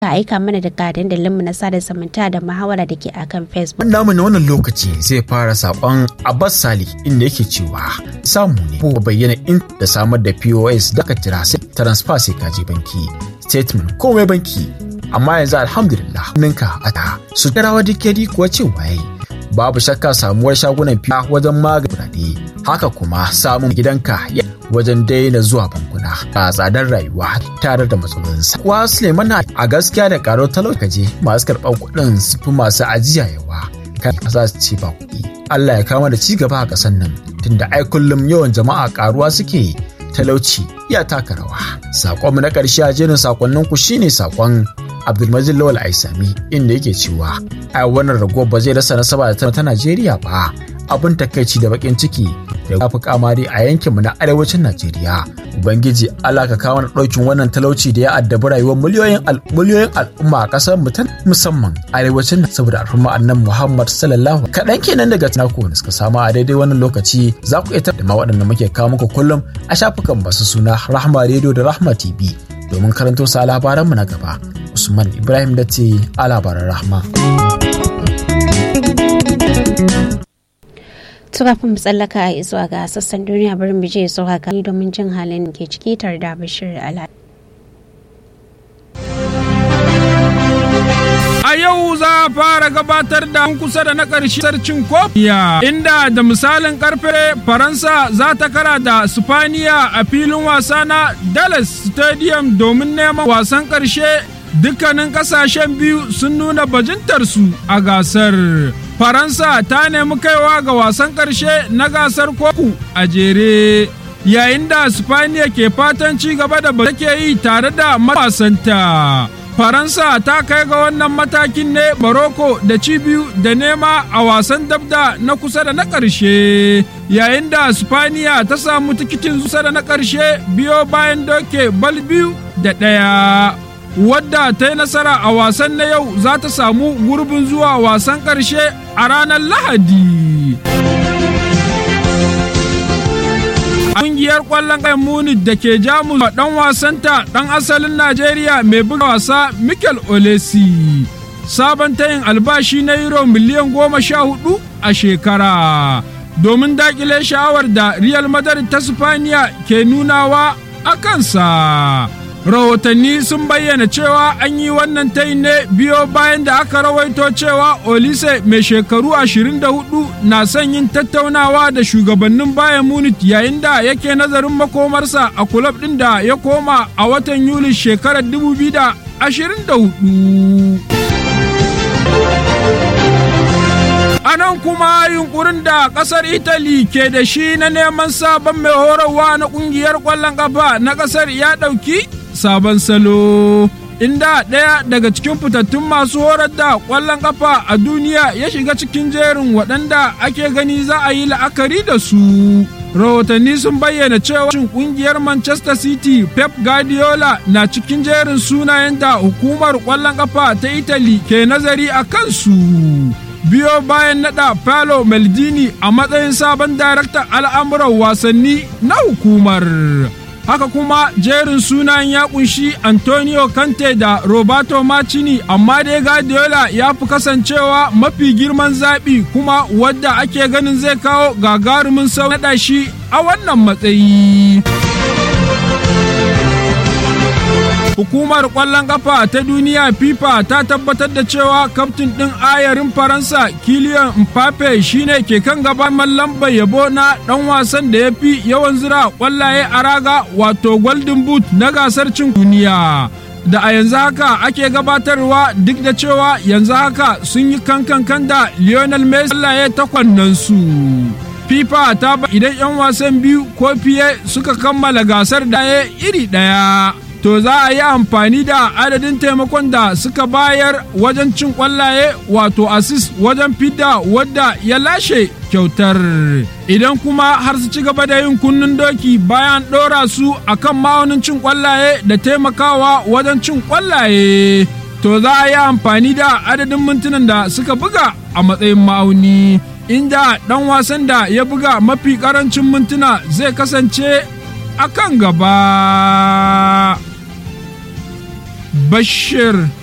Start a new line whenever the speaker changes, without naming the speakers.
ka aika mana daga dandalinmu na sada zumunta da muhawara da ke akan facebook
namu na wannan lokaci zai fara sakon abbas sali inda yake cewa samu ne ko bayyana in da samar da pos da ka jira sai transfer sai ka je banki statement komai banki amma yanzu alhamdulillah ninka a ta su tarawa dikedi kuwa cewa yayi babu shakka samuwar shagunan fiya wajen magani kuɗaɗe haka kuma samun gidanka wajen daina zuwa bankuna a tsadar rayuwa tare da matsalolinsa. Kuwa Suleiman a gaskiya da karo talaukaje masu karɓar kuɗin su fi masu ajiya yawa kan za su ce ba kuɗi. Allah ya kama da ci gaba a ƙasar nan tunda ai kullum yawan jama'a karuwa suke talauci ya taka rawa. Sakonmu na ƙarshe a jerin sakonnin ku shine sakon Abdulmajid Lawal Aisami inda yake cewa ai wannan rago ba zai rasa nasaba da ta Najeriya ba abin takaici da bakin ciki da ya fi kamari a yankinmu na arewacin Najeriya. Ubangiji Allah ka kawo ɗaukin wannan talauci da ya addabi rayuwar miliyoyin miliyoyin al'umma a ƙasar mu ta musamman arewacin saboda al'umma annan Muhammad sallallahu kaɗan kenan daga tunako da suka samu a daidai wannan lokaci za ku iya da ma waɗanda muke kawo muku kullum a shafukan masu suna Rahma Radio da Rahma TV domin karanto sa labaranmu na gaba. Usman Ibrahim da ce a labaran Rahma.
kafin mu tsallaka a zuwa ga sassan duniya bari mu je zuwa ga domin jin halin ke ciki tare da bashir ala
A yau za a fara gabatar da kusa da na ƙarshe sarcin kofiya inda da misalin karfe Faransa za ta kara da Spaniya a filin wasa na Dallas Stadium domin neman wasan ƙarshe dukkanin ƙasashen biyu sun nuna bajintarsu a gasar. Faransa ta nemi kaiwa ga wasan ƙarshe na gasar koku a jere. Yayin da Spaniya ke fatan ci gaba da ba take yi tare da matasanta. Faransa ta kai ga wannan matakin ne Morocco da ci biyu da nema a wasan dabda na kusa da na ƙarshe. Yayin da Spaniya ta samu tikitin kusa da na ƙarshe biyo bayan doke bal biyu da ɗaya. wadda ta yi nasara a wasan na yau za ta samu gurbin zuwa wasan ƙarshe a ranar lahadi Ƙungiyar ƙwallon ƙayan Munich da ke Jamus ɗan wasanta ɗan asalin Najeriya mai buga wasa Mikel Olesi. Sabon tayin albashi na Euro miliyan goma sha hudu a shekara. Domin daƙile sha'awar da Real Madrid ta Sifaniya ke nunawa a kansa. rahotanni sun bayyana cewa an yi wannan tayin ne biyo bayan da aka rawaito cewa olise mai shekaru 24 na son yin tattaunawa da shugabannin bayan munich yayin da yake nazarin makomarsa a kulab ɗin da ya koma a watan yuli shekarar 2024 A nan kuma yunkurin da ƙasar Italy ke da shi na neman sabon mai horarwa na ƙungiyar ƙwallon ƙafa na ƙasar ya ɗauki sabon salo. Inda ɗaya daga cikin fitattun masu horar da ƙwallon ƙafa a duniya ya shiga cikin jerin waɗanda ake gani za a yi la'akari da su. Rahotanni sun bayyana cewa ƙungiyar Manchester City Pep Guardiola na cikin jerin sunayen da hukumar ƙwallon ƙafa ta Italy ke nazari a kansu. biyo bayan nada Paolo Maldini a matsayin sabon daraktan al'amuran wasanni na hukumar. Haka kuma jerin sunan ya kunshi Antonio Conte da Roberto Macini amma dai Guardiola ya fi kasancewa mafi girman zaɓi kuma wadda ake ganin zai kawo gagarumin sau naɗa shi a wannan matsayi. Hukumar ƙwallon ƙafa ta duniya FIFA ta tabbatar da cewa kaftin ɗin ayarin Faransa Kylian Mbappe shine ke kan gaban lambar yabo na ɗan wasan da ya fi yawan zira ƙwallaye a raga wato Golden Boot na gasar cin duniya. Da a yanzu haka ake gabatarwa duk da cewa yanzu haka sun yi kankan da Lionel Messi ƙwallaye takwannansu. FIFA ta ba idan 'yan wasan biyu ko fiye suka kammala gasar da iri ɗaya. to za a yi amfani da adadin taimakon da suka bayar wajen cin kwallaye wato assist wajen fidda wadda ya lashe kyautar idan kuma har su ci gaba da yin kunnen doki bayan ɗora su akan ma'aunin cin kwallaye da taimakawa wajen cin kwallaye to za a yi amfani da adadin mintunan da suka buga a matsayin ma'auni inda ɗan wasan da ya buga mafi ƙarancin mintuna zai kasance a kan gaba. Bashir